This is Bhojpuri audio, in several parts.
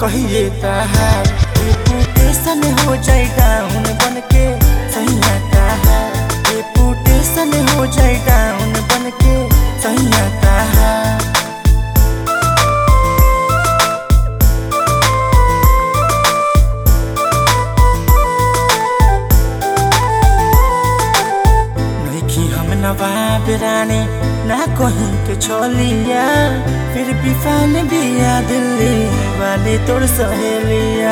कहिए तहार रेपुटेशन हो जाए डाउन बन के सैया तहार रेपुटेशन हो जाए डाउन बन के सैया तहार नइखी हम नवाब रानी ना कहीं के छोलिया फिर भी फैन बिया दिल्ली वाली तोर सहेलिया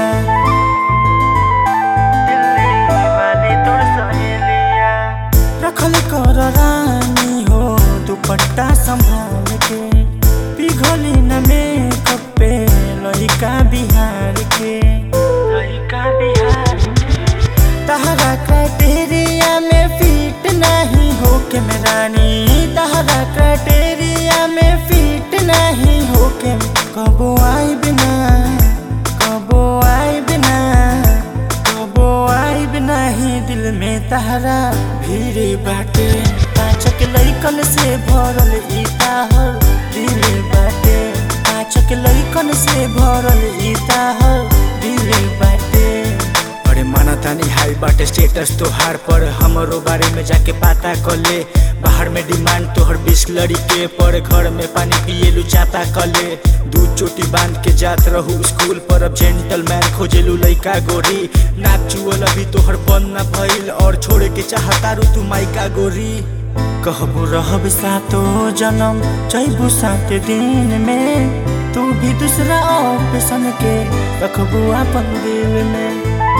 दिल्ली वाली तोर सहेलिया रखल कर रानी हो दुपट्टा संभाल के पिघली न मेकअप पे लइका बिहार के लइका बिहार के तहरा क्राइटेरिया में फिट नहीं हो के मेरानी तहरा क्राइटेरिया में फिट नहीं हो के कबो आई बिना कबो आई बिना कबो आई बिना ही दिल में तहरा भीड़ बाटे पाँचक लइकन से भरल ई ताहर दिल बाटे पाँचक लइकन से भरल ई ताहर दिल बाटे अरे माना तानी हाई बाटे स्टेटस तोहार पर हमरो बारे में जाके पता कर ले बाहर में डिमांड तोहर बिस्लरी के पर घर में पानी पिएलू चापा कर ले दू चोटी बांध के जात रहू स्कूल पर अब जेंटलमैन खोजेलू लइका गोरी नाक चुअल अभी तोहर बंद ना भइल और छोड़े के चाहतारू तू माइका गोरी कहबो रहब सातो जन्म चैबू सात दिन में तू भी दूसरा ऑप्शन के रखबू अपन दिल में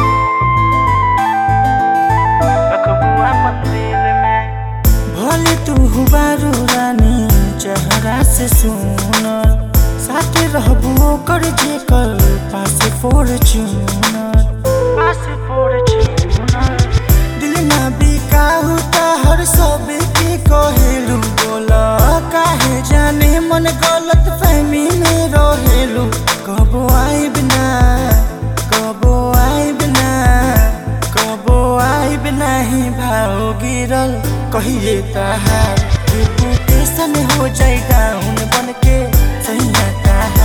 रखबू अपन दिल में भले तू हुबारू रानी चेहरा से सुनर साथे रहबू ओकर जेकर पास फॉर्च्यूनर पास फॉर्च्यूनर दिल ना बिकाहु हर सब की कहेलू बोला काहे जाने मन गलत फहमी में रहेलू कबो आई बिना कबो आई बिना कबो आई बिना ही भाव गिरल कहिए तहार रेपुटेशन हो जाए डाउन बन के सैया तहार